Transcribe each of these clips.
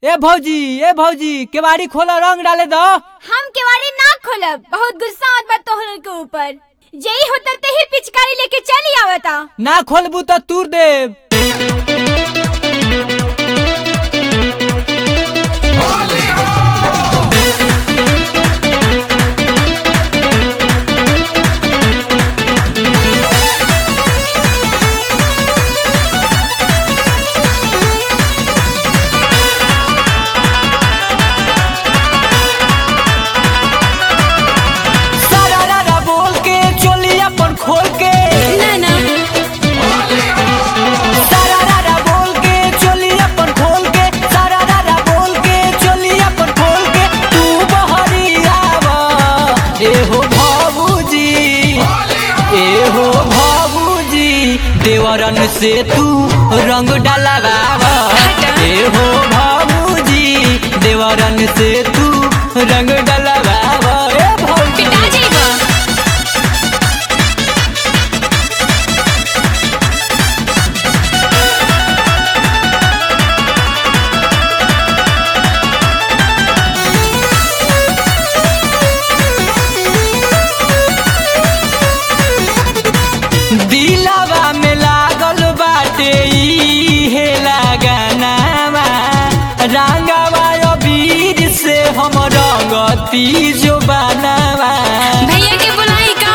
ए भौजी ए भौजी केवाड़ी खोला रंग डाले दो हम केवाड़ी ना खोलब बहुत गुस्सा आवत बा तोहर के ऊपर जेई होता ते ही पिचकारी लेके चली आवता ना खोलबू तो तूर देव सारा बोल के चोली अपन खोल के ना ना सारा बोल के चोली अपन खोल के सारा बोल के चोली अपन खोल के तू बहरियावा ए हो भाबूजी ए हो भाबूजी देवरन से तू रंग डलवावा ए हो भाबूजी देवरन से तू रंग डलवावा ए भौजी पिटा जाइबा दिलवा में लागल बाटे ई हे लगानावा रंगवा अबीर से हम रंगती जो बनावा भैया के बुलाई का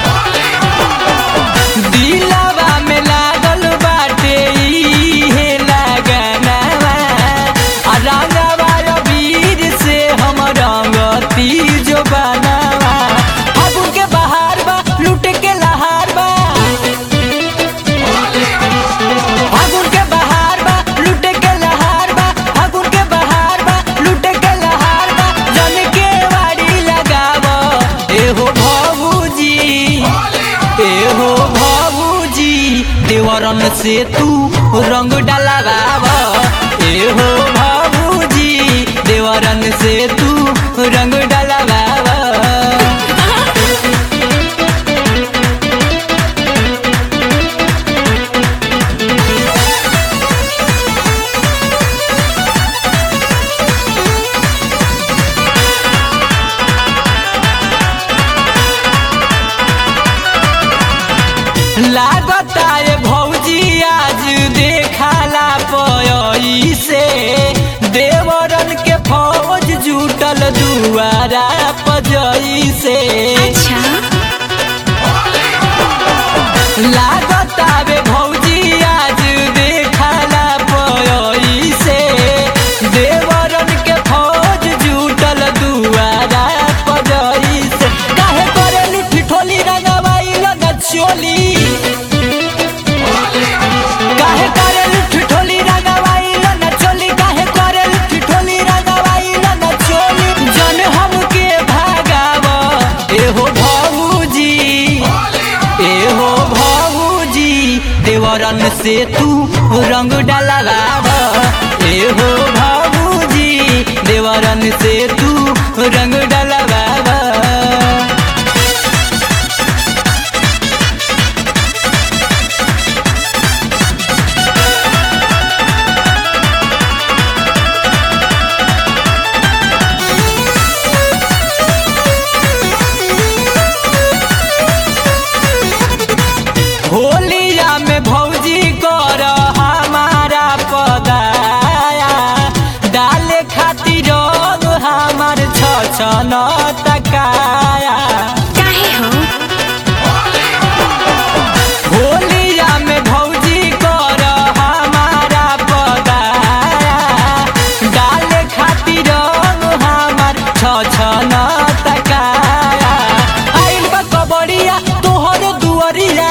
दिलवा में लागल बाटे ई हे लगानावा आ रंगवा अबीर से हम रंगती जो बनावा फागुन के बहार बा लूट के लहार बा फागुन के बहार बा लूटे के लहार बा फागुन के बहार बा लूटे के लहार बा जन के वाड़ी लगाव ए हो भाबूजी ए हो भाबूजी देवरन से तू रंग डलवाव ए हो भाबूजी देवरन से तू रंग डलवाव लागता ये भौजी आज देखाला पयई से देवरन के फौज जुटल दुआरा पजई से अच्छा लागता वे भौजी आज देखाला पयई से देवरन के फौज जुटल दुआरा पजई से काहे करे लुठी ठोली रंगवाई लगा चोली काहे करे लुठी ठोली रंगवाई लगा चोली काहे करे लुठी ठोली रंगवाई लगा चोली जन हमके भागाव ए हो भाऊजी ए हो भाऊजी देवरन से तू रंग डलवाव ए हो भाऊजी देवरन से तू रंग डलवाव होलिया में भौजी कर हमारा पदाया डाले खातिर रंग हमार छछन तकाया काहे हो होलिया में भौजी कर हमारा पदाया डाले खातिर रंग हमार छछन तकाया आइल बा कबड़िया तोहर दुअरिया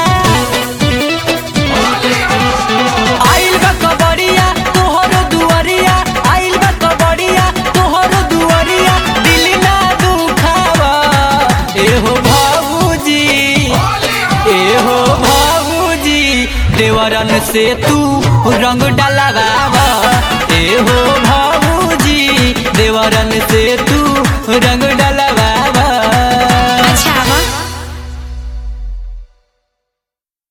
आइल बा कबड़िया तोहर दुअरिया आइल बा कबड़िया तोहर दुअरिया दिल ना दुखावा ए हो भाऊजी ए हो भाऊजी देवरन से तू रंग डलवावा ए हो भाऊजी देवरन से तू रंग